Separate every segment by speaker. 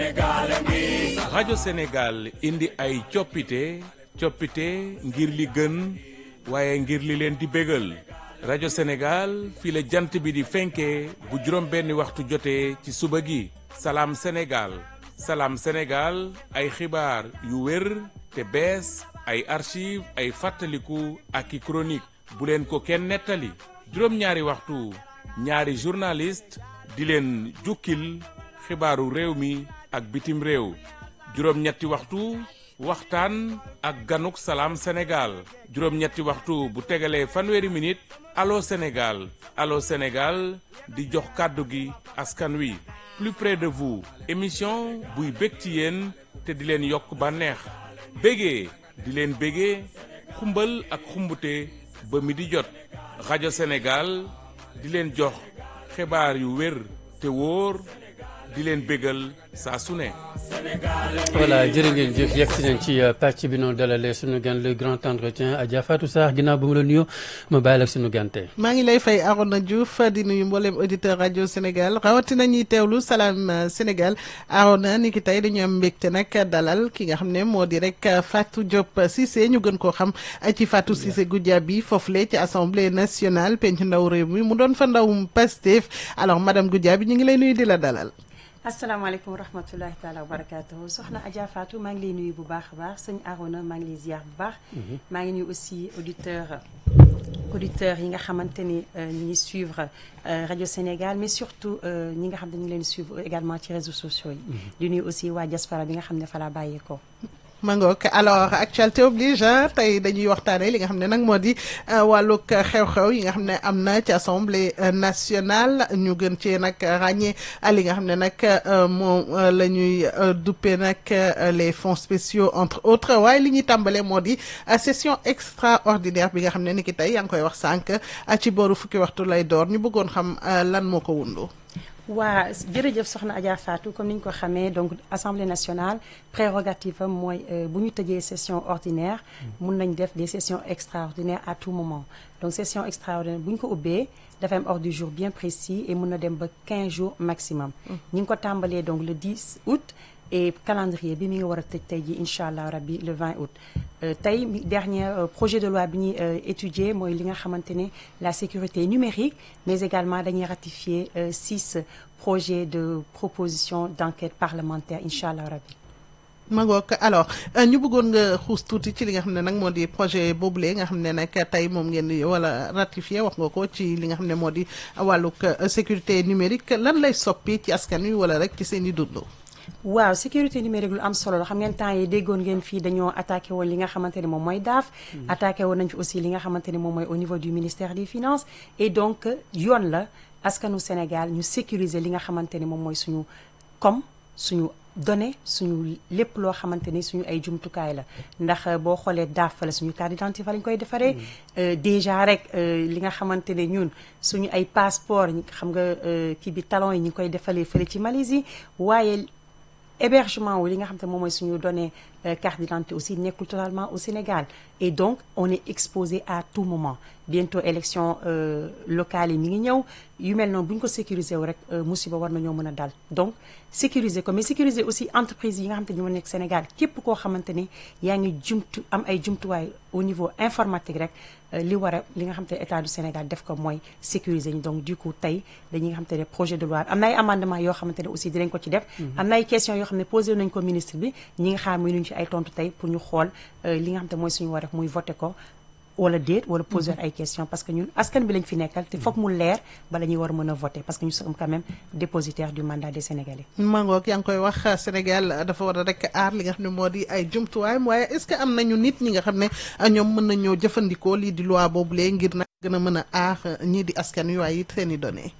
Speaker 1: rajo Sénégal indi ay coppite coppite ngir li gën waaye ngir li leen di bégal rajo Sénégal fii la jant bi di fenkee bu juróom benni waxtu jotee ci suba gi salaam Sénégal salaam Sénégal ay xibaar yu wér te bees ay archive ay fàttaliku ak i chronique bu leen ko kenn nettali juróom-ñaari waxtu ñaari journaliste di leen jukkil xibaaru réew mi ak bitim réew juróom-ñetti waxtu waxtaan ak ganuk salaam Sénégal juróom-ñetti waxtu bu tegalee fanweeri minute allo Sénégal allo Sénégal di jox kàddu gi askan wi plus près de vous émission buy bég ci yéen te di leen yokk bànneex bégee di leen bégee xumbal ak xumbute ba mi di jot rajo Sénégal di leen jox xibaar yu wér te wóor di leen bégal saa su ne.
Speaker 2: voilà jërë ngeen jëf yegg si nañ ci pàcc bi noonu dalalee suñu gan le grand entretien Adja Fatou Sarr ginnaaw ba mu la nuyoo ma bàyyi la suñu gante
Speaker 3: maa ngi lay fay Arona Diouf di nuyu mboolem auditeur rajo Sénégal rawatina ñuy teewlu salaam Sénégal Arona ni ki tey dañu am mbégte nag dalal ki nga xam ne moo di rek Fatou Diop Cissé ñu gën koo xam ci Fatou Cissé Goudiaby foofule ci assemblée nationale penc ndaw réew mi mu doon fa ndawum Pastef alors madame Goudiaby ñu ngi lay nuyu di la dalal.
Speaker 4: asalaamaaleykum wa rahmatulahi taala wa barakaatuhu soxna Adja Fatou maa ngi lay nuyu bu baax a baax sëñ Arona maa ngi lay ziar bu baax. maa ngi nuyu aussi auditeur auditeurs yi nga xamante ni ñu ngi suivre rajo Sénégal mais surtout ñi nga xam ne ñu ngi leen suivre également ci réseaux sociaux yi. di nuyu aussi waa diaspora bi nga xam ne fa laa bàyyeekoo.
Speaker 3: mangook alors actualité oblige tey dañuy waxtaanee li nga xam ne nag moo di wàllug xew-xew yi nga xam ne am na ci assemblée nationale ñu gën cee nag ràññee li nga xam ne nag moom la ñuy duppee nag les fonds spéciaux entre autres waaye li ñuy tàmbalee moo di session extraordinaire bi nga xam ne ni ki tey yaa ngi koy wax sànq ci booru fukki waxtu lay door ñu bëggoon xam lan moo ko wundu
Speaker 4: waa jërëjëf soxna Adja Fatou comme ni ñu ko xamee donc assemblée nationale prérogative am mooy bu ñu tëjee session ordinaire mun nañ def des sessions extraordinaires à tout moment donc session extraordinaire bu ñu ko ubbee dafa am ordre du jour bien précis et mun na dem ba 15 jours maximum ñi ngi ko tàmbalee donc le 10 août et calendrier bi mi ngi war a tëj tey ji incha allah rabbi le 20 août tey dernier projet de loi bi ñuy étudier mooy li nga xamante ne la sécurité numérique mais également dañuy ratifier six projets de proposition d'enquête parlementaire incha allah rabbi
Speaker 3: magook alors ñu bëggoon nga xuus tuuti ci li nga xam ne nag moo di projet boobule nga xam ne nag tey moom ngeen di wala ratifié wax nga ko ci li nga xam ne moo di wàllug sécurité numérique lan lay soppi ci askan wi wala rek ci seen i dund
Speaker 4: waaw sécurité numérique lu am solo la xam ngeen temps yi déggoon ngeen fii dañoo attaqué woon li nga xamante ne moom mooy DAF. attaqué woon nañ fi aussi li nga xamante ne moom mooy au niveau du ministère des finances et donc yoon la askanu Sénégal ñu sécuriser li nga xamante ne moom mooy suñu comme suñu données suñu lépp loo xamante ni suñu ay jumtukaay la ndax boo xoolee DAF fa la suñu carte d'identité fa lañ koy defaree déjà rek li nga xamante ne ñun suñu ay passeport xam nga kii bi talon yi ñu ngi koy defalee fële ci Malaisie waaye hébergement wu li nga xam te moom mooy suñu données carte d'identité aussi nekkul totalement au Sénégal et donc on est exposé à tout moment bientôt élection locale yi mi ngi ñëw yu mel noonu bu ñu ko sécuriser wu rek musiba war nañoo mën a dal donc sécuriser ko mais sécuriser aussi entreprise yi nga xam te ñu ma nekk Sénégal képp koo xamante ni yaa ngi jumtu am ay jumtuwaay au niveau informatique rek li war a li nga xam te état du Sénégal def ko mooy sécuriser ñu donc du coup tey dañuy nga xam te ne projet de loi am na ay amendement yoo xamante ne aussi dinañ ko ci def am na ay questions yoo xam ne posé nañ ko ministre bi ñi nga xaar muy nuñ ci ay tontu tey pour ñu xool li nga xam te mooy suñu war a muy voté ko wala déet wala poser ay questions parce que ñun askan bi lañ fi nekkal te foog mu leer bala ñuy war a mën a voter parce que ñu sommes quand même dépositaire du mandat des Sénégalais.
Speaker 3: mangook yaa ngi koy wax Sénégal dafa war a rek aar li nga xam ne moo di ay jumtuwaayam waaye est-ce que am nañu nit ñi nga xam ne ñoom mën nañoo jëfandikoo lii di loi boobulee ngir nag gën a mën a aar ñii di askan wi waaye it seen i données.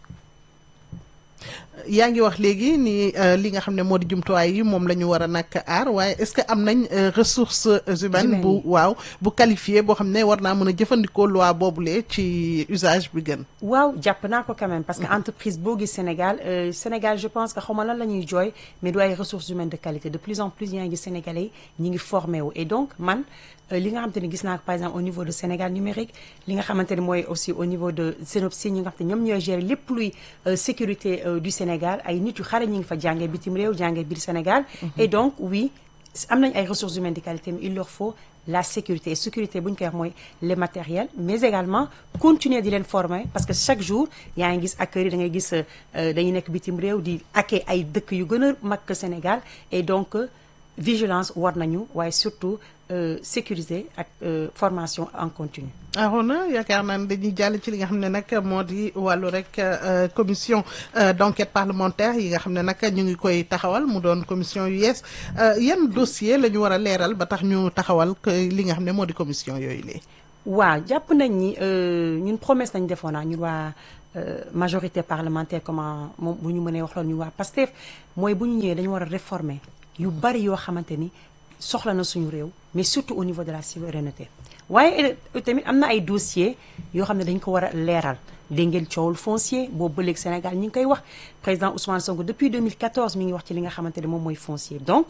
Speaker 3: yaa ngi wax léegi ni li nga xam ne moo di jumtuwaay yi moom la ñu war a nag aar waaye est-ce que am nañ ressources humaines bu waaw bu qualifié boo xam ne war naa mën a jëfandikoo loi boobule ci usage bi gën
Speaker 4: waaw jàpp naa ko quand même parce que entreprise boo gis Sénégal Sénégal je pense que xaw ma lan la ñuy jooy mais du ay ressources humaines de qualité de plus en plus yaa ngi Sénégalais yi ñi ngi formé wu et donc man li nga xamante ne gis naa ko par exemple au niveau de Sénégal numérique li nga xamante ne mooy aussi au niveau de Sénopsi ñi nga xamante ne ñoom ñooy gérer lépp luy sécurité du Sénégal Sénégal ay nit yu xare ñi ngi fa jàngee bitim réew jàngee biir Sénégal et donc oui am nañ ay ressources humaines de qualité mais il leur faut la sécurité sécurité bu ñu koy wax mooy les matériels mais également continuer di leen former parce que chaque jour yaa ngi gis acteurs yi da ngay gis dañuy nekk bitim réew di akke ay dëkk yu gën a mag que Sénégal et donc vigilance war nañu waaye surtout sécuriser ak formation en continu
Speaker 3: Arona yaakaar naa ne dañuy jàll ci li nga xam ne nag moo di wàllu rek commission d'enquête parlementaire yi nga xam ne nag ñu ngi koy taxawal mu doon commission yu yees yan dossier la ñu war a leeral ba tax ñu taxawal li nga xam ne moo di commission yooyu lee
Speaker 4: waaw jàpp nañ ni ñun promesse nañ defoon naa ñun waa majorité parlementaire comment moom bu ñu mënee wax loolu ñun waa PASTEF mooy bu ñu ñëwee dañu war a réformer yu bari yoo xamante ni soxla na suñu réew mais surtout au niveau de la souveraineté waaye tamit am na ay dossiers yoo xam ne dañ ko war a leeral dégg ngeen coowul foncier boobu ba léegi Sénégal ñi ngi koy wax président Ousmane Sonko depuis 2014 mi ngi wax ci li nga xamante ne moom mooy foncier donc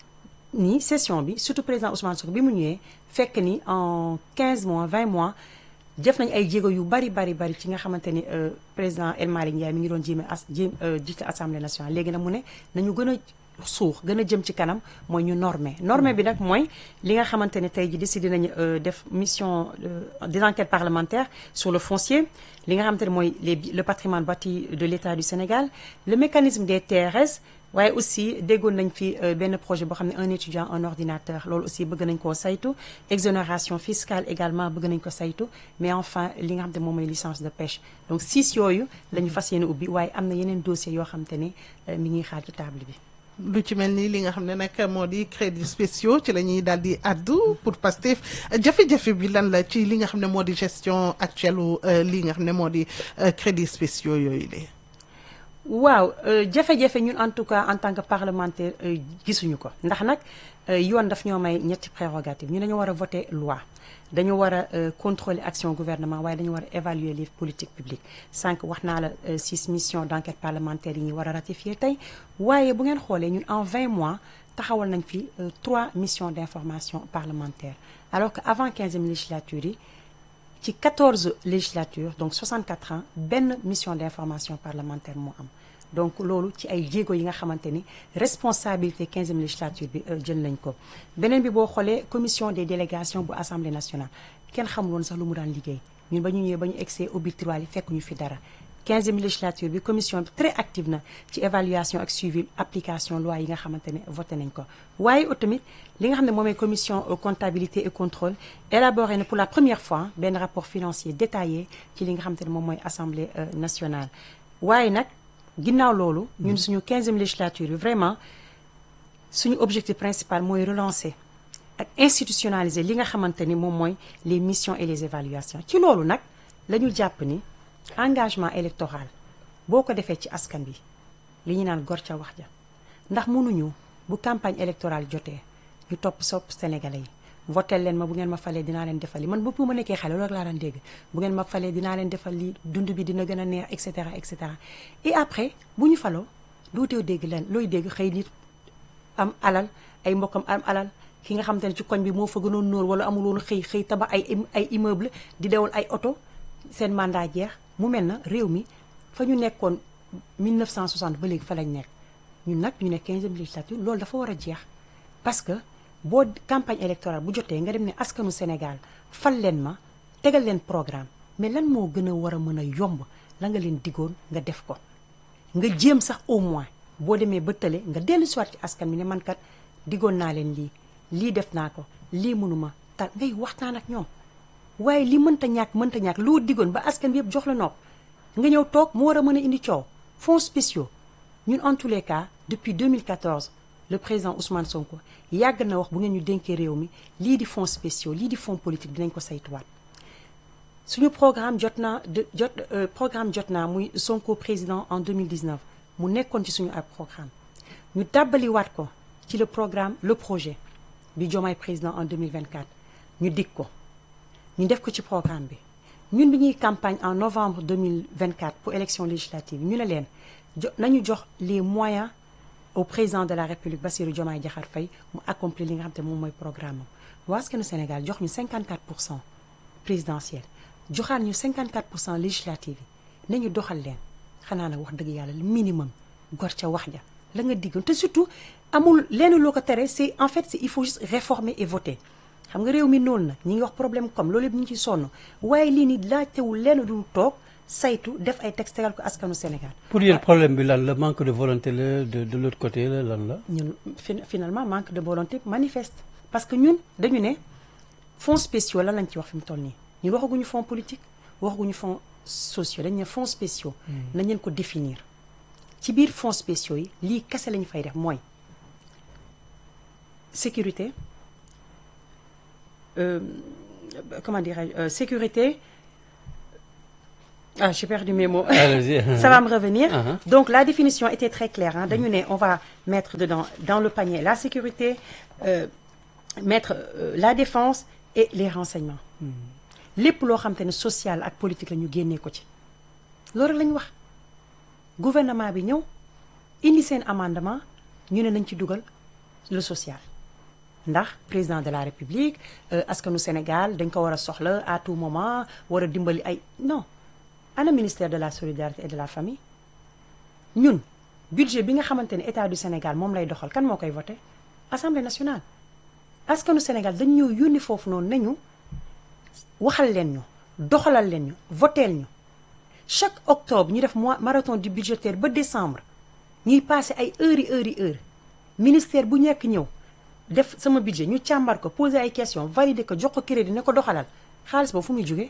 Speaker 4: ni session bi surtout président Ousmane Sonko bi mu ñëwee fekk ni en 15 mois 20 mois def nañ ay jéego yu bari bari bari ci nga xamante ni président El Malick Ndiaye mi ngi doon jéem as jéem jiite assemblée nationale léegi nag mu ne nañu gën a suux gën a jëm ci kanam mooy ñu normé normé bi nag mooy li nga xamante ne tey ji décidé nañu def mission des enquêtes parlementaires sur le foncier li nga xamante ne mooy les le patrimoine bâti de l'État du Sénégal le mécanisme des TRS waaye aussi déggoon nañ fi benn projet boo xam ne un étudiant un ordinateur loolu aussi bëgg nañ koo saytu exonération fiscale également bëgg nañ ko saytu mais enfin li nga xam ne moom mooy licence de pêche donc six yooyu la ñu fas yéene ubbi waaye am na yeneen dossiers yoo xam te ne mi ngi xaar ci table bi
Speaker 3: lu ci mel ni li nga xam ne nag moo di crédits spéciaux ci la ñuy daal di addu pour Pastef jafe-jafe bi lan la ci li nga xam ne moo di gestion actuelle u li nga xam ne moo di crédits spéciaux yooyu de
Speaker 4: waaw jafe-jafe ñun en tout cas en tant que parlementaire gisuñu ko ndax nag yoon daf ñoo may ñetti prérogative ñu dañu war a voter loi dañu war a contrôler action gouvernement waaye dañu war a évaluer les politiques publiques sànq wax naa la six missions d'enquête parlementaire yi ñu war a ratifier tey waaye bu ngeen xoolee ñun en 20 mois taxawal nañ fi trois missions d'information parlementaire alors que avant 15e législature yi ci 14 législatures donc 64 ans benn mission d'information parlementaire moo am donc loolu ci ay jéego yi nga xamante ni responsabilité 15e législature bi jël nañ ko beneen bi boo xoolee commission des délégations bu assemblée nationale kenn xamul woon sax lu mu daan liggéey ñun ba ñu ñëwee ba ñu egsee auditoire yi fekk ñu fi dara 15e législature bi commission bi très active na ci évaluation ak suivi application loi yi nga xamante ne voté nañ ko waaye tamit li nga xam ne moom mooy commission comptabilité et contrôle élaboré na pour la première fois benn rapport financier détaillé ci li nga xamante ne moom mooy assemblée nationale waaye nag ginnaaw loolu ñun suñu 15e législature bi vraiment suñu objectif principal mooy relancer ak institutionnaliser li nga xamante ni moom mooy les missions et les évaluations ci loolu nag la ñu jàpp ni engagement électoral boo ko defee ci askan bi li ñu naan gor ca wax ja ndax mënuñu bu campagne électorale jotee ñu topp sopp sénégalais yi votel leen ma bu ngeen ma falee dinaa leen defal li man bopp ma nekkee xale loolu laa daan dégg bu ngeen ma falee dinaa leen defal li dund bi dina gën a neex et cetera et cetera et après bu ñu faloo dootoo dégg leen looy dégg xëy nit am alal ay mbokkam am alal ki nga xamante ne ci koñ bi moo fa gënoon nóor wala amul woon xëy xëy tabax ay ay immeuble di dewal ay oto seen mandat jeex mu mel na réew mi fa ñu nekkoon 1960 ba léegi fa lañ nekk ñun nag ñu ne 15e législature loolu dafa war a jeex parce que boo campagne électorale bu jotee nga dem ne askanu Sénégal fal leen ma tegal leen programme mais lan moo gën a war a mën a yomb la nga leen digoon nga def ko nga jéem sax au moins boo demee ba tële nga dellu siwaat ci askan bi ne man kat digoon naa leen lii lii def naa ko lii mënuma tal ngay waxtaan ak ñoom waaye li mënta ñàkk mënta ñàkk loo digoon ba askan bi yëpp jox la nopp nga ñëw toog mu war a mën a indi coow fonds spéciaux ñun en tous les cas depuis 2014 le président Ousmane Sonko yàgg na wax bu ngeen ñu dénkee réew mi lii di fonds spéciaux lii di fonds politique dinañ ko saytuwaat suñu programme jot naa de jot programme jot naa muy Sonko président en 2019 mu nekkoon ci suñu ab programme ñu dàbbaliwaat ko ci le programme le projet bi Diomaye président en 2024 ñu dig ko ñu def ko ci programme bi ñun bi ñuy campagne en novembre 2024 pour élection législative ñu ne leen jo nañu jox les moyens au président de la république Bassirou Diomaye Diakhar Faye mu accomplir li nga xam te moom mooy programme am waa askanu Sénégal jox ñu 54 pour cent présidentiel joxaat ñu 54 pour cent législative yi nañu doxal leen xanaa nag wax dëgg yàlla le minimum gor ca wax ja la nga diggoon te surtout amul lenn loo ko tere c'est en fait c'est il faut juste réformer et voter xam nga réew mi noonu nag ñi ngi wax problème comme loolu yëpp ñu ngi ciy sonn waaye lii ni laajtewul lenn du toog saytu def ay texte tegal ko askanu Sénégal
Speaker 2: pour yéen problème bi lan la manque de volonté la de de l'autre côté la lan la.
Speaker 4: ñun fin- finalement manque de volonté manifeste parce que ñun dañu ne fonds spéciaux lan lañ ci wax fi mu toll nii ñun waxaguñu fonds politique waxaguñu fonds sociaux dañu ne fonds spéciaux nañ leen ko définir ci biir fonds spéciaux yi lii kese lañu fay def mooy sécurité euh, comment dirais-je euh, sécurité ah j'ai perdu mes mots
Speaker 2: Allez-y.
Speaker 4: ça va me revenir
Speaker 2: Uh-huh.
Speaker 4: donc la définition était très claire hein. dañu ne on va mettre dedans dans le panier la sécurité euh, mettre euh, la défense et les renseignements lépp loo xam te ne social ak politique la ñu génnee ko ci loolu rek la ñu wax gouvernement bi ñëw indi seen amendement ñu ne nañ ci dugal le social ndax président de la république euh, askanu Sénégal dañ ko war a soxla à tout moment war a dimbali ay non ana ministère de la solidarité et de la famille ñun budget bi nga xamante ne état du Sénégal moom lay doxal kan moo koy voté assemblée nationale askanu Sénégal dañ ñëw yónni foofu noonu nañu waxal leen ñu doxalal leen ñu voteel ñu chaque octobre ñu def mois marathon du budgétaire ba décembre ñuy passé ay heures yi heures yi heures ministère bu nekk ñëw def sama budget ñu càmbar ko poser ay questions valider ko jox ko crédit ne ko doxalal xaalis boobu fu muy jógee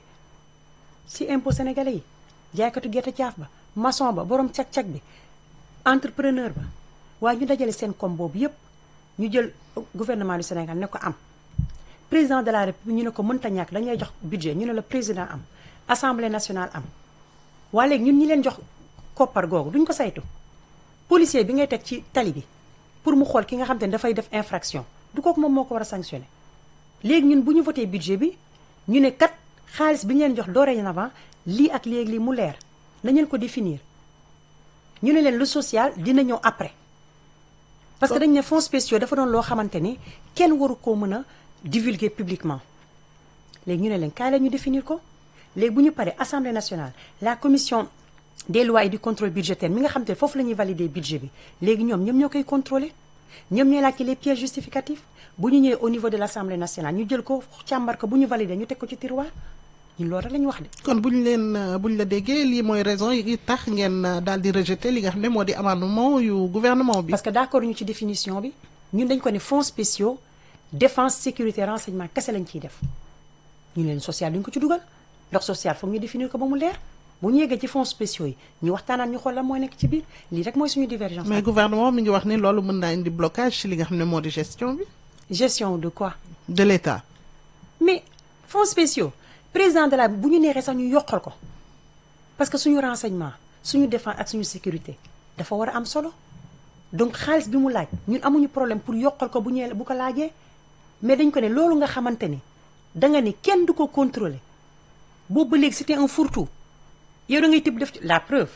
Speaker 4: ci impôt sénégalais yi jaaykatu gerte caaf ba maçon ba borom cag-cag bi entrepreneur ba waaye ñu dajale seen kom boobu yépp ñu jël gouvernement du Sénégal ne ko am président de la république ñu ne ko mënta ñàkk dañu lay jox budget ñu ne la président am assemblée nationale am waa léegi ñun ñi leen jox koppar googu duñ ko saytu policier bi ngay teg ci tali bi pour mu xool ki nga xam te ne dafay def infraction du kooku moom moo ko war a sanctionner léegi ñun bu ñu voté budget bi ñu ne kat xaalis bi ñu leen jox dorénavant lii ak léegi lii mu leer nañ leen ko définir ñu ne leen lu social dina ñëw après parce que dañ ne fonds spéciaux dafa doon loo xamante ni kenn waru koo mën a divulguer publiquement léegi ñu ne leen kaay la ñu définir ko léegi bu ñu paree assemblée nationale la commission des lois et du contrôle budgétaire mi nga xam te ne foofu la ñuy valider budget bi léegi ñoom ñoom ñoo koy contrôler ñoom ñooy laajte les pièces justificatifs bu ñu ñëwee au niveau de l' assemblée nationale ñu jël ko càmbar ko bu ñu valider ñu teg ko ci tiroir ñun loolu rek la ñu wax de.
Speaker 3: kon bu ñu leen euh, bu ñu la déggee lii mooy raison yi tax ngeen euh, daal di rejeter li nga xam ne moo di amendement yu gouvernement bi.
Speaker 4: parce que d' accord ñu ci définition bi ñun dañ ko ne fonds spéciaux défense sécurité renseignement kese lañ ciy def ñu leen social duñ ko ci dugal ndax social foog ñu définir ko ba mu leer bu ñu yeggee ci fonds spéciaux yi ñu waxtaanaan ñu xool lan mooy nekk ci biir lii rek mooy suñu divergence.
Speaker 3: mais gouvernement mi ngi wax ni loolu mën naa indi blocage ci li nga xam ne moo di gestion bi
Speaker 4: gestion de quoi
Speaker 3: de l' état.
Speaker 4: mais fonds spéciaux président de la bu ñu neexee sax ñu yokkal ko parce que suñu renseignement suñu défense ak suñu sécurité dafa war a am solo donc xaalis bi mu laaj ñun amuñu problème pour yokkal ko bu ñëwee bu ko laajee mais dañ ko ne loolu nga xamante ni da nga ni kenn du ko contrôler boobu ba léegi c'était un fourre-tout yow da ngay tibb def ci la preuve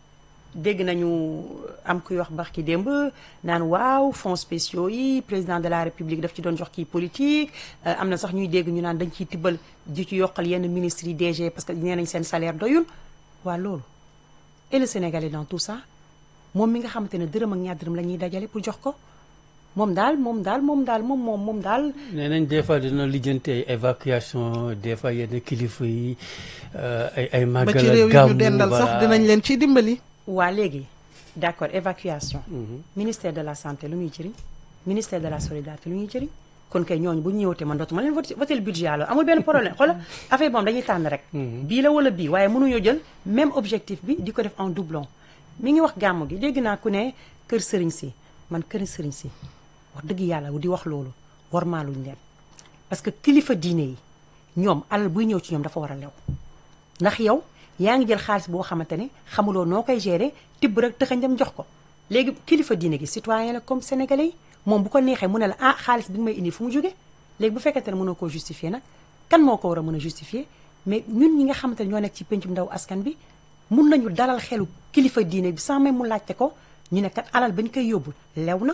Speaker 4: dégg nañu am kuy wax bax ki démb naan waaw fonds spéciaux yi président de la république daf ci doon jox kii politique euh, am na sax ñuy dégg ñu naan dañ ciy tibbal di ci yokkal yenn ministres yi DG parce que nee nañ seen salaire doyul waa loolu et le Sénégalais dans tout ça moom mi nga xamante ne dërëm ak ñaar dërëm la ñuy dajale pour jox ko moom daal moom daal moom daal moom moom moom daal
Speaker 2: nee nañ des fois dina lijjanti ay évacuation des fois yenn kilifa yi euh, ay ay
Speaker 3: ba
Speaker 2: màggal
Speaker 3: ci
Speaker 2: ak
Speaker 3: réew yi ñu
Speaker 2: gàmmu,
Speaker 3: dendal sax
Speaker 2: voilà.
Speaker 3: dinañ leen ciy dimbali.
Speaker 4: waa léegi d'accord évacuation ministère de la santé lu ñuy jëriñ ministère de la solidarité lu ñuy jëriñ kon kay ñooñu bu ñu ñëwatee man dootuma leen voté voté le budget alors amul benn problème xoolal affaire moom dañuy tànn rek bii la wala bii waaye mënuñoo jël même objectif bi di ko def en doublon mi ngi wax gàmmu gi dégg naa ku ne kër sëriñ si man kër sëriñ si wax dëgg yàlla di wax loolu warmaaluñ leen parce que kilifa diine yi ñoom alal buy ñëw ci ñoom dafa war a lew ndax yow yaa ngi jël xaalis boo xamante ne xamuloo noo koy gérer tibb rek tëxañ dem jox ko léegi kilifa diine gi citoyen la comme sénégalais yi moom bu ko neexee mu ne la ah xaalis bi nga may indi fu mu jóge léegi bu fekkente ne mënoo koo justifier nag kan moo ko war a mën a justifier mais ñun ñi nga xamante ne ñoo nekk ci pencum ndaw askan bi mun nañu dalal xelu kilifa diine bi sans même mu laajte ko ñu ne kat alal bañ koy yóbbu lew na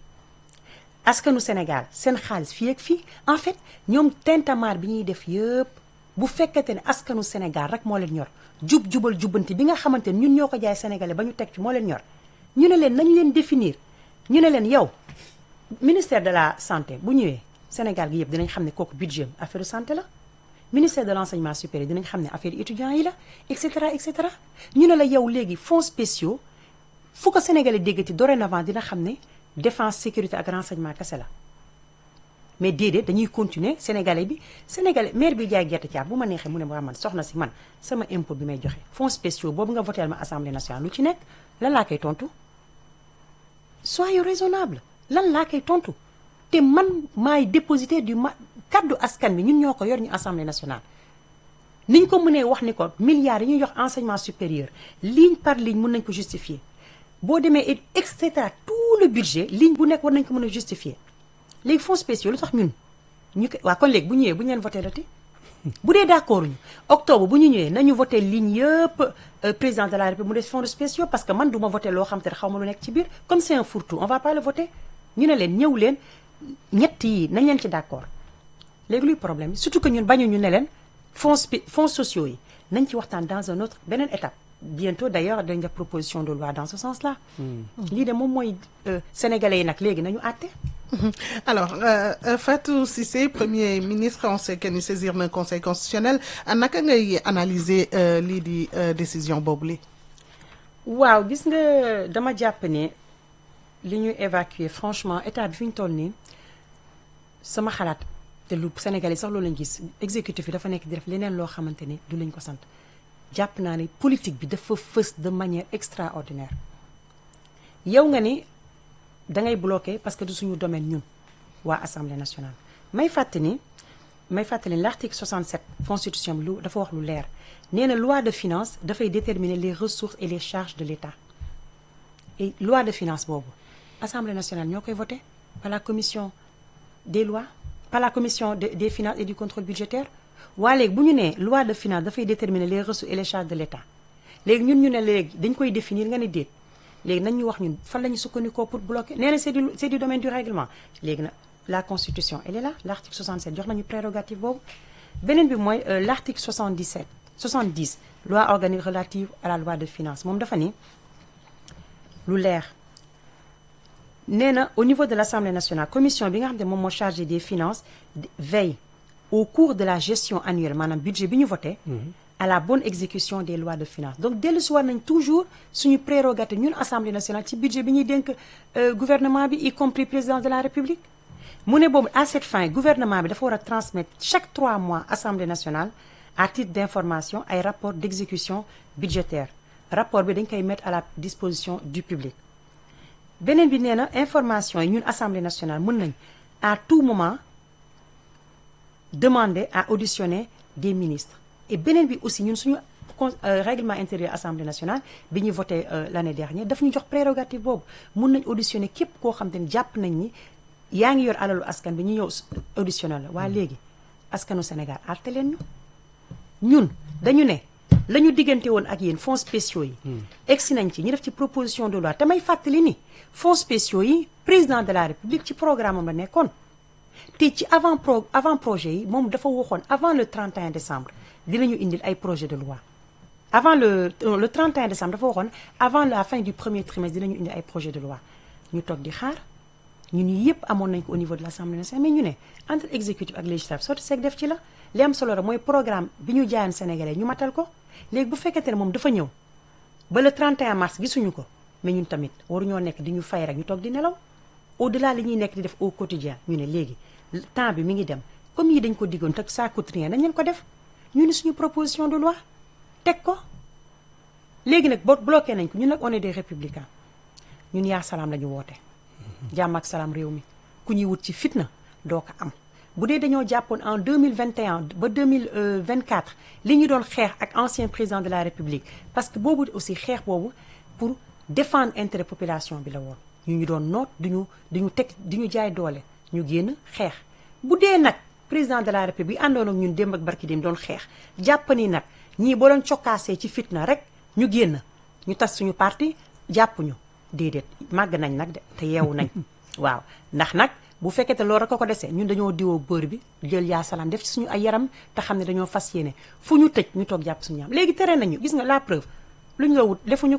Speaker 4: askanu Sénégal seen xaalis fii ak fii en fait ñoom tintamarre bi ñuy def yëpp bu fekkente ne askanu Sénégal rek moo leen ñor jub jubal jubbanti bi nga xamante ne ñun ñoo ko jaay sénégalais ba ñu teg ci moo leen ñor ñu ne leen nañ leen définir ñu ne leen yow ministère de la santé bu ñëwee Sénégal gi yëpp dinañ xam ne kooku budget affaire santé la ministère de l' enseignement supérieur dinañ xam ne affaire étudiants yi la et cetera et cetera ñu ne la yow léegi fonds spéciaux fu ko Sénégalais déggati dorénavant dina xam ne défense sécurité ak renseignement kese la mais déedéet dañuy continuer sénégalais bi sénégalais maire bi jaay gerte caaf bu ma neexee mu ne waa man soxna si man sama impôt bi may joxe fonds spéciaux boobu nga voteel ma assemblée nationale lu ci nekk lan laa koy tontu soyez raisonnable lan laa koy tontu te man maay dépositaire du ma kaddu askan bi ñun ñoo ko yor ñu assemblée nationale niñ ko mënee wax ni ko milliards yi ñuy jox enseignement supérieur ligne par ligne mën nañ ko justifier boo demee et cetera tout le budget ligne bu nekk war nañ ko mën a justifier léegi fonds spéciaux lu tax ñun ñu ko waa kon léegi bu ñëwee bu ñu leen voté la te bu dee d' accord ñu octobre bu ñu ñëwee nañu voté ligne yëpp président de la république mu des fonds spéciaux parce que man du ma voté loo xam te ne xaw ma lu nekk ci biir comme c' est un fourre-tout on va pas le voter ñu ne leen ñëw leen ñett yi nañ leen ci d' accord léegi luy problème bi surtout que ñun bañu ñu ne leen fonds spé fonds sociaux yi nañ ci waxtaan dans un autre beneen étape bientôt d' ailleurs dañ def proposition de loi dans ce sens là lii de moom mooy sénégalais yi nag léegi nañu àtte
Speaker 3: alors euh, Fatou Cissé premier ministre on sait que ni saisir na conseil constitutionnel naka ngay analyser lii di décision boobu li
Speaker 4: waaw gis nga dama jàpp ne li ñu évacuer franchement état bi fi ñu toll nii sama xalaat te lu Sénégalais sax loolu lañ gis exécutif bi dafa nekk di def leneen loo xamante ne du lañ ko sant jàpp naa ne politique bi dafa fës de manière extraordinaire yow nga ni da ngay bloqué parce que du suñu domaine ñun waa assemblée nationale may fàttali may fàttali l' article 67 constitution bi lu dafa wax lu leer nee na loi de finance dafay déterminer les ressources et les charges de l' état et loi de finance boobu assemblée nationale ñoo koy voté par la commission des lois par la commission de, des finances et du contrôle budgétaire waa léegi bu ñu nee loi de finance dafay déterminer les ressources et les charges de l' état léegi ñun ñu ne léegi dañ koy définir nga ne déet léegi nañ ñu wax ñun fan la ñu sukkandikoo pour bloquer nee na c' est du c' est du domaine du règlement léegi nag la constitution elle est là l' article 67 jox nañu prérogative boobu beneen bi mooy l' article 77 70 loi organique relative à la loi de finance moom dafa ni lu leer nee na au niveau de l' assemblée nationale commission bi nga xam ne moom moo chargé des finances veille au cours de la gestion annuelle maanaam budget bi ñu voté à la bonne exécution des lois de finances donc dellu si war nañ toujours suñu prérogative ñun assemblée nationale ci budget bi ñuy dénk gouvernement bi y compris président de la république mu ne boobu à cette fin gouvernement bi dafa war a transmettre chaque trois mois assemblée nationale à titre d' information ay rapport d' exécution budgétaire rapport bi dañ koy mettre à la disposition du public beneen bi nee na information yi ñun assemblée nationale mën nañ à tout moment demander à auditionner des ministres et beneen bi aussi ñun suñu règlement intérieur assemblée nationale bi ñuy voté l' année dernière daf ñu jox prérogative boobu mun nañ auditionner képp koo xam te ne jàpp nañ ni yaa ngi yor alalu askan bi ñu ñëw auditionné la waa léegi askanu Sénégal arte leen ñu ñun dañu ne la ñu diggante woon ak yéen fonds spéciaux yi egsi nañ ci ñu def ci proposition de loi te may fàttali ni fonds spéciaux yi président de la république ci programme am la nekkoon te ci avant pro avant projet yi moom dafa waxoon avant le 31 décembre dinañu indil ay projet de loi avant le le 31 décembre dafa waxoon avant la fin du premier trimestre dinañu indi ay projet de loi ñu toog di xaar ñun yëpp amoon nañ ko au niveau de l' assemblée nationale mais ñu ne entre exécutif ak législatif sotti seeg def ci la li am solo rek mooy programme bi ñu jaayan sénégalais ñu matal ko léegi bu fekkente ne moom dafa ñëw ba le 31 mars gisuñu ko mais ñun tamit waruñoo nekk di ñu fay rek ñu toog di nelaw au delà li ñuy nekk di def au quotidien ñu ne léegi temps bi mi ngi dem comme yi dañ ko diggoon te ça coûte rien dañ leen ko def ñu ne suñu proposition de loi teg ko léegi nag boo bloqué nañ ko ñun nag on est des républicains ñun yaa salaam la ñu woote jàmm ak salaam réew mi ku ñuy wut ci fitna doo ko am bu dee dañoo jàppoon en 2021 ba 2024 li ñu doon xeex ak ancien président de la république parce que boobu aussi xeex boobu pour défendre intérêt population bi la woon ñu ñu doon noot duñu duñu teg di ñu jaay doole ñu génn xeex bu dee nag président de la république àndoon ak ñun démb ak barki dem doon xeex jàpp ni nag ñii boo doon cokkaasee ci fitna rek ñu génn ñu tas suñu parti jàpp ñu déedéet màgg nañ nag de te yeewu nañ waaw ndax nag bu fekkee te loolu rek ko ko desee ñun dañoo diwoo bër bi jël yaa salaam def ci suñu ay yaram te xam ne dañoo fas yéene fu ñu tëj ñu toog jàpp suñu yaram léegi tere nañu gis nga la preuve lu ñu la wut defuñu ko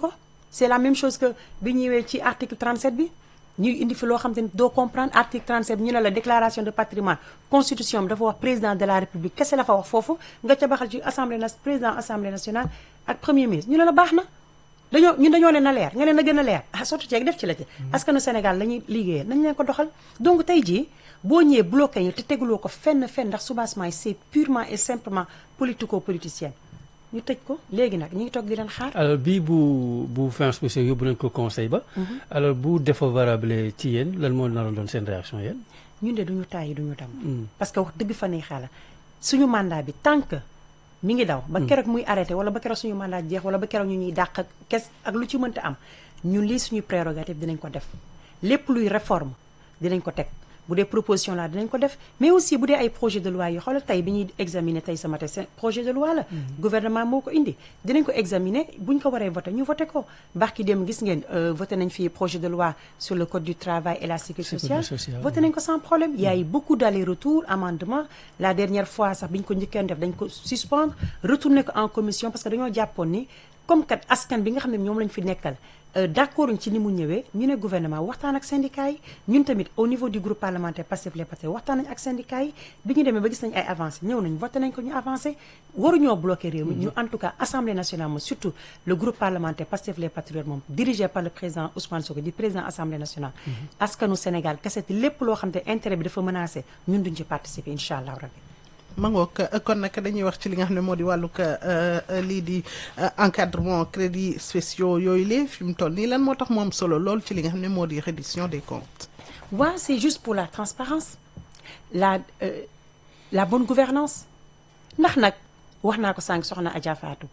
Speaker 4: c'est la même chose que bi ñëwee ci article 37 bi ñuy indi fi loo xam te ni doo comprendre article 37 bi ñu ne la déclaration de patrimoine constitution bi dafa wax président de la république kese la fa wax foofu nga ca baxal ci assemblée na président assemblée nationale ak premier ministre ñu ne la baax na dañoo ñun dañoo ne na leer nga ne na gën a leer ah surtout ceeg def ci la ci askanu Sénégal lañuy liggéeyal nañ leen ko doxal donc tey jii boo ñëwee bloqué ñu te teguloo ko fenn fenn ndax soubassement yi c'est purement et simplement politico politicien ñu tëj ko léegi nag ñu ngi toog di leen xaar
Speaker 2: alors bii bu bu fin spécial yóbbu nañ ko conseil ba alors bu défavorable ci yéen lan moo naroon doon seen réaction yéen
Speaker 4: ñun de duñu tàyyi duñu tam parce que wax dëgg fa ne xala suñu mandat bi tant que mi ngi daw ba keroog muy arrêté wala ba keroog suñu mandat jeex wala ba keroog ñu ñuy dàq ak kes ak lu ci mënta am ñun lii suñu prérogative dinañ ko def lépp luy réforme dinañ ko teg bu dee proposition la dinañ ko def mais aussi bu dee ay projet de loi yi xoolal tey bi ñuy examiner tey sama tey projet de loi la gouvernement moo ko indi dinañ ko examiner buñ ko waree voté ñu voté ko barki dem gis ngeen voté nañ fi projet de loi sur le code du travail et la sécurité sociale voté nañ ko sans problème il y a eu beaucoup d'aller-retour amendement la dernière fois sax bi ñu ko njëkkeen def dañ ko suspendre retourné ko en commission parce que dañoo jàppoon ni comme kat askan bi nga xam ne ñoom lañ fi nekkal d'accord ci ni mu ñëwee ñu ne gouvernement waxtaan ak syndicats yi ñun tamit au niveau du groupe parlementaire Pastef les Patriotes waxtaan nañ ak syndicats yi bi ñu demee ba gis nañ ay avancé ñëw nañ voté nañ ko ñu avancé waruñoo bloqué réew mi ñu en tout cas assemblée nationale moom surtout le groupe parlementaire Pastef les Patriotes moom dirigé par le président Ousmane Sonko di président assemblée nationale askanu Sénégal kaseti lépp loo xam te intérêt bi dafa menacé ñun duñ ci participer incha allah rabbi
Speaker 3: mangook kon nag dañuy wax ci li nga xam ne moo di wàllug lii di encadrement crédits spéciaux yooyu lee fi mu toll nii lan moo tax mu am solo lool ci li nga xam ne moo di reddition des comptes.
Speaker 4: waaw c'est juste pour la transparence la euh, la bonne gouvernance ndax nag wax naa ko sànq soxna Adja Fatou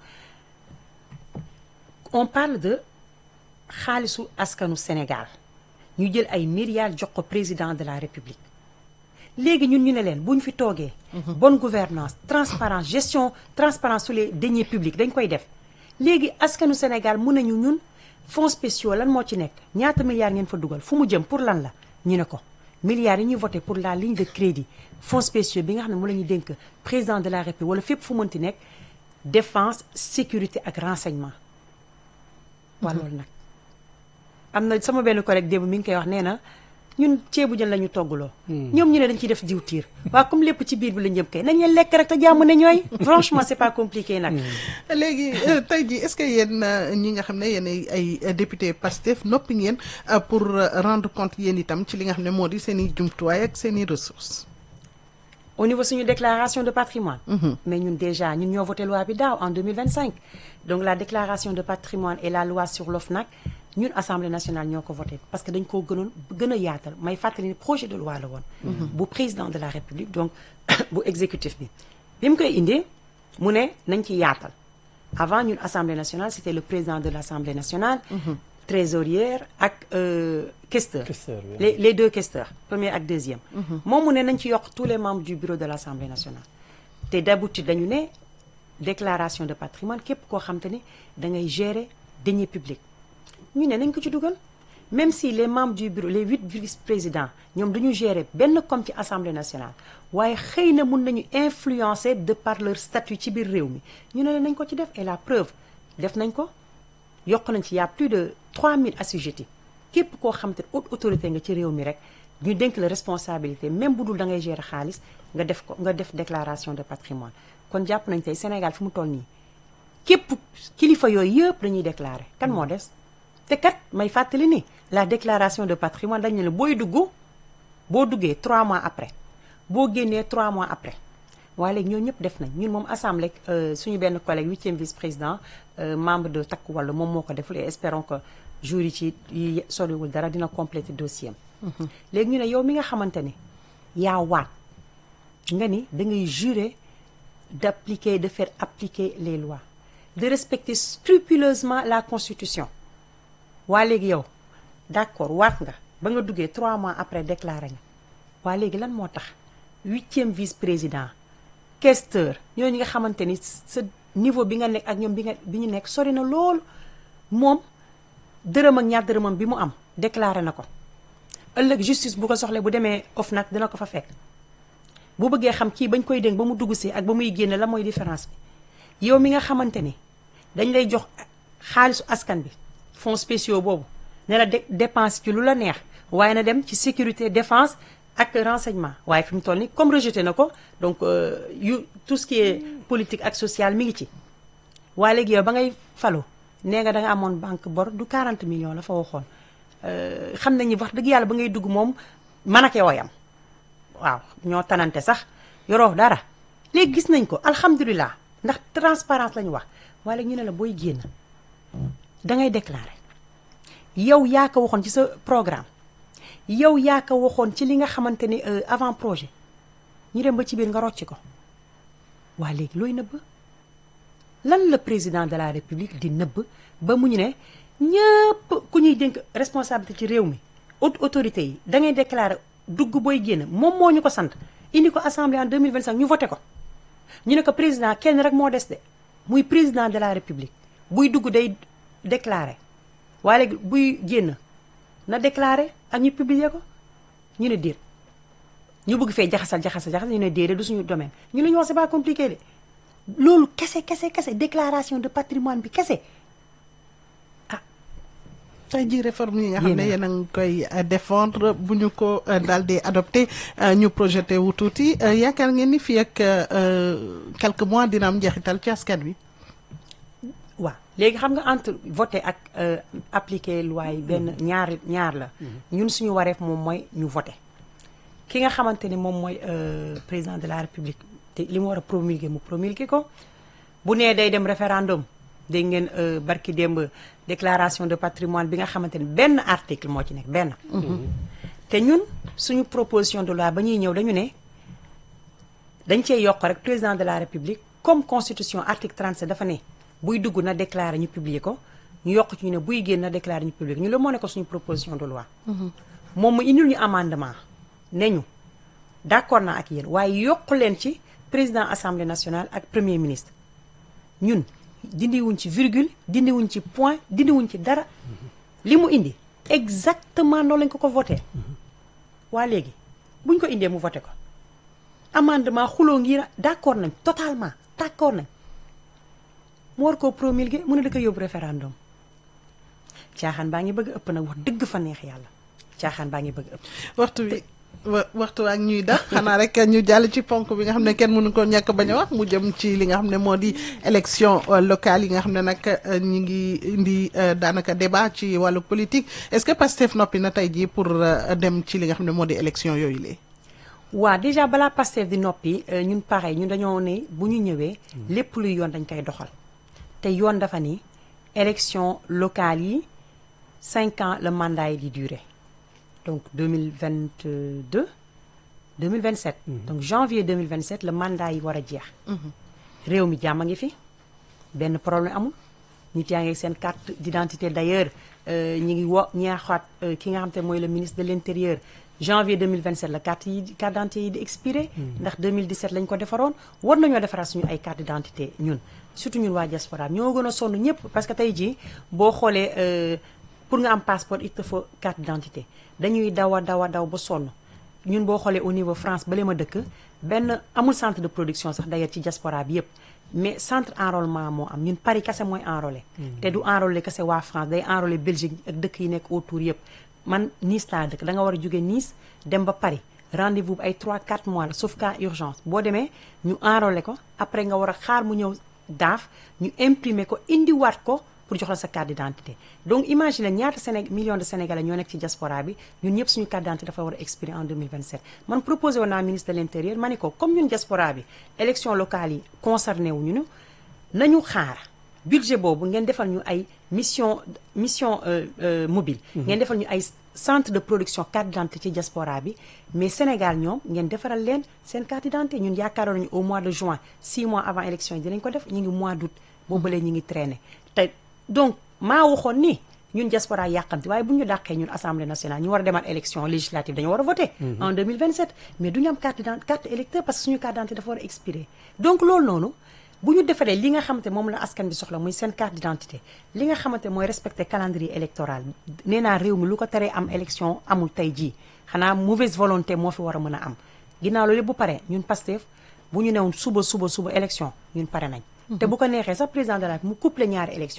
Speaker 4: on parle de xaalisu askanu Sénégal ñu jël ay milliards jox ko président de la République. léegi ñun ñu ne leen bu ñu fi toogee. bonne gouvernance transparence gestion transparence sur les deniers publics dañ koy def. léegi askanu Sénégal mun nañu ñun fonds spéciaux lan moo ci nekk ñaata milliards ngeen fa dugal fu mu jëm pour lan la ñu ne ko milliards yi ñuy voté pour la ligne de crédit fonds spéciaux bi nga xam ne mu la ñuy dénk président de la République wala fépp fu mënti nekk défense sécurité ak renseignement. waa loolu nag am na sama benn collègue démb mi ngi koy wax nee na. ñun ceebu jën la ñu toggaloo. ñoom ñu ne dañ ciy def diwtiir. waaw comme lépp ci biir bi la jëm kay nañ leen lekk rek te jàmm ne ñooy. franchement c'est pas compliqué nag.
Speaker 3: léegi tey jii est-ce que yéen ñi nga xam ne yéen ay député Pastef noppi ngeen pour rendre compte yéen itam ci li nga xam ne moo di seen i jumtuwaay ak seen i ressources.
Speaker 4: au niveau suñu déclaration de patrimoine mais ñun déjà ñun ñoo voté loi bi daaw en 2025 donc la déclaration de patrimoine et la loi sur l'OFNAC ñun assemblée nationale ñoo ko voté parce que dañ koo gënoon gën a yaatal may fàttali ni projet de loi la woon bu président de la république donc bu exécutif bi bi mu koy indee mu ne nañ ci yaatal avant ñun assemblée nationale c'était le président de l'assemblée nationale trésorière ak questeur les les deux questeurs premier ak deuxième moom mu ne nañ ci yokk tous les membres du bureau de l'assemblée nationale te d'habitude dañu ne déclaration de patrimoine képp koo xam te ne da ngay gérer deniers publics ñu ne nañ ko ci dugal même si les membres du bureau les huit vice-présidents ñoom dañu gérer benn comme ci assemblée nationale waaye xëy na mun nañu influencer de par leur statut ci biir réew mi ñu ne nañ ko ci def et la preuve def nañ ko yokk nañ ci y a plus de 3000 assujettis képp koo xam te haute autorité nga ci réew mi rek ñu dénk la responsabilité même bu dul da ngay gérer xaalis nga def ko nga def déclaration de patrimoine kon jàpp nañ tey Sénégal fi mu toll nii képp kilifa yooyu yëpp dañuy déclarer kan moo des te kat may fàttali ni la déclaration de patrimoine dañ ne la booy dugg boo duggee 3 mois après boo génnee 3 mois après waaye léegi ñoo ñëpp def nañ ñun moom assemblée suñu benn collègue huitième vice-président membre de Takku Wallu moom moo ko deful et espérons que jour yi ci yi soriwul dara dina compléter dossier am léegi ñu ne yow mi nga xamante ne yaa waat nga ni da ngay jurer d'appliquer de faire appliquer les lois de respecter scrupuleusement la constitution waa léegi yow d'accord waat nga ba nga duggee trois mois après déclaré nga waa léegi lan moo tax huitième vice-président questeur ñooñu nga xamante ni sa niveau bi nga nekk ak ñoom bi nga bi ñu nekk sori na loolu moom dërëm ak ñaar dërëmam bi mu am déclaré na ko ëllëg justice bu ko soxlee bu demee OFNAC dina ko fa fekk bu bëggee xam kii bañ koy dénk ba mu dugg si ak ba muy génne la mooy différence bi yow mi nga xamante ni dañ lay jox xaalisu askan bi fonds spéciaux boobu ne la dé- dépense ci lu la neex waaye na dem ci sécurité défense ak renseignement waaye fi mu toll ni comme rejeté na ko donc euh, yu tout ce qui est politique ak social mi ngi ci waaye léegi yow ba ngay falu nee nga da nga amoon banque bor du 40 millions la fa waxoon Euh, xam nañu wax dëgg yàlla ba ngay dugg moom man ak yow a yam waaw ñoo tanante sax yoroo dara léegi gis nañ ko alhamdulilah ndax transparence la ñu wax waaye léegi ñu ne la booy génn da ngay déclarer yow yaa ko waxoon ci sa programme yow yaa ko waxoon ci li nga xamante ni euh, avant projet ñu dem ba ci biir nga rocci ko waa léegi looy nëbb lan la président de la république di nëbb ba mu ñu ne ñëpp ku ñuy dénk responsabilité ci réew mi haute autorité yi da ngay déclarer dugg booy génn moom moo ñu ko sant indi ko assemblée en 2025 ñu voté ko ñu ne ko président kenn rek moo des de muy président de la république buy dugg day déclarer waaye léegi buy génn na déclarer ak ñu publier ko ñu ne déet ñu bëgg fee jaxasal jaxasal jaxasal ñu ne déedéet du suñu domaine ñu la ñu wax c'est pas compliqué de loolu kese kese kese déclaration de patrimoine bi kese
Speaker 3: tey jii réforme yi nga xam ne
Speaker 4: Yéen a-
Speaker 3: yéen a ngi koy euh, défendre bu ñu ko euh, daal di adopté euh, ñu projeté wu tuuti euh, yaakaar ngeen ni fii ak euh, quelques mois dina am njeexital ci askan wi.
Speaker 4: waaw léegi xam nga entre voter ak euh, appliquer loi yi benn ñaar ñaar la ñun suñu wareef moom mooy ñu voter ki nga xamante ni moom mooy euh, président de la république te li mu war a promulguer mu promulguer ko bu nee day dem référendum dégg ngeen euh, barki démb déclaration de patrimoine bi nga xamante ni benn article moo ci nekk benn te ñun suñu proposition de loi ba ñuy ñëw dañu ne dañ cee yokk rek président de la république comme constitution article 37 dafa ne buy dugg na déclarer ñu publier ko ñu yokk ci ñu ne buy génn na déclarer ñu publier ko ñu la moo ne ko suñu proposition de loi moom mu indil ñu amendement ne ñu d'accord naa ak yéen waaye yokk leen ci président assemblée nationale ak premier ministre ñun dindiwuñ ci virgule dindiwuñ ci point dindiwuñ ci dara li mu indi exactement noonu lañ ko ko voté waa léegi buñ ko indee mu voté ko amendement xuloo ngi d'accord nañ totalement d'accord nañ mu war koo promulguer mu ne da ko yóbbu référendum caaxaan baa ngi bëgg ëpp nag wax dëgg fa neex yàlla caaxaan baa ngi bëgg ëpp
Speaker 3: waxtu bi wa- waxtu ak ñuy daf xanaa rek ñu jàll ci ponk bi nga xam ne kenn mënu ko ñàkk bañ a wax mu jëm ci li nga xam ne moo di élection euh, locale yi nga xam ne nag euh, ñi ngi indi euh, daanaka débat ci wàllu politique est-ce que Pastef noppi na tey jii pour euh, dem ci li nga xam ne moo di élection yooyu lee
Speaker 4: waa déjà balaa Pastef di noppi euh, ñun pareil ñun dañoo ne bu ñu ñëwee lépp luy yoon dañ koy doxal te yoon dafa ni élection locale yi cinq ans le mandat yi di durer donc 2022 2027 donc janvier 2027 le mandat yi war a jeex réew mi jàmm a ngi fi benn problème amul nit yaa ngi seen carte d'identité d'ailleurs euh, ñi ngi wo ñaaxaat euh, ki nga xam te mooy le ministre de l'intérieur janvier 2027 la carte yi carte d'identité yi di expiré ndax 2017 lañ ko defaroon war nañoo defaraat suñu ay carte d'identité ñun surtout ñun waa diaspora bi ñoo gën a sonn ñëpp parce que tey jii boo xoolee euh, pour nga am passeport il te faut carte d'identité dañuy daw a daw a daw ba sonn ñun boo xoolee au niveau France bale ma dëkk benn amul centre de production sax d'ailleurs ci diaspora bi yëpp mais centre enrôlement moo am ñun Paris kese mooy enrôlé te du enrôlé kese waa France day enrôlé Belgique ak dëkk yi nekk autour yëpp man Nice laa dëkk da nga war a jóge Nice dem ba Paris rendez-vous bi ay 3 4 mois la sauf cas urgence boo demee ñu enrôlé ko après nga war a xaar mu ñëw daaf ñu imprimer ko indiwaat ko pour jox la sa carte d'identité donc imagine ñaata Séné millions de Sénégalais ñoo nekk ci diaspora bi ñun ñëpp suñu carte d'identité dafa war a expirer en 2027 man proposé woon naa ministre de l'intérieur ma ne ko comme ñun diaspora bi élection locale yi concerné wu ñu nañu xaar budget boobu ngeen defal ñu ay mission mission euh, euh, mobile ngeen defal ñu ay centre de production carte d'identité ci diaspora bi mais Sénégal ñoom ngeen defaral leen seen carte d'identité ñun yaakaaroon nañu au mois de juin 6 mois avant élection yi dinañ ko def ñu ngi mois d'août boobu lee ñu ngi traîner te donc maa waxoon ni ñun diaspora yàqamti waaye bu ñu dàqee ñun assemblée nationale ñu war a demaat élection législative dañu war a voter en 2027 mais du ñu am carte d'identité carte électeur parce que suñu carte d'identité dafa war a expirer donc loolu noonu bu ñu defaree li nga xamante moom la askan bi soxla muy seen carte d'identité li nga xamante mooy respecter calendrier électoral nee naa réew mi lu ko teree am élection amul tey jii xanaa mauvaise volonté moo fi war a mën a am ginnaaw loolu bu paree ñun Pastef bu ñu newoon suba suba suba élection ñun pare nañ te bu ko neexee sax président de la République mu couplé ñaari élection yi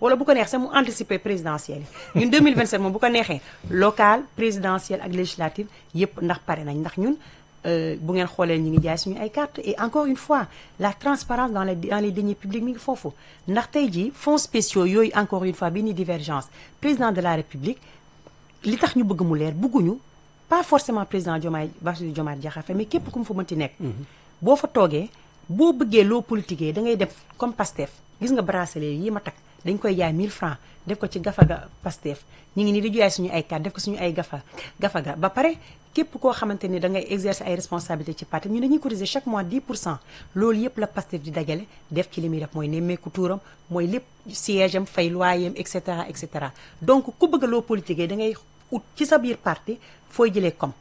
Speaker 4: wala bu ko neex sax mu anticiper présidentielle yi ñun 2027 moom bu ko neexee local présidentielle ak législative yépp ndax pare nañ ndax ñun bu ngeen xoolee ñu ngi jaay suñu ay carte et encore une fois la transparence dans les dans les deniers publics mi ngi foofu ndax tey jii fonds spéciaux yooyu encore une fois bi ni divergence président de la république li tax ñu bëgg mu leer bëgguñu pas forcément président Diomaye Bassirou Diomaye Diakhar Faye mais képp ku mu fa mënti nekk boo fa toogee boo bëggee loo politiquee da ngay def comme Pastef gis nga bracelet yi ma takk dañ koy jaay 1000 francs def ko ci gafaga Pastef ñu ngi nii di jaay suñu ay carte def ko suñu ay gafa gafaga ba pare képp koo xamante ni da ngay exercer ay responsabilités ci parti ñu dañuy cotiser chaque mois 10 pour cent loolu yëpp la Pastef di dajale def ci li muy def mooy nemmeeku tuuram mooy lépp siège am fay loyer et cetera et cetera donc ku bëgg loo politiquee da ngay ut ci sa biir parti fooy jëlee comme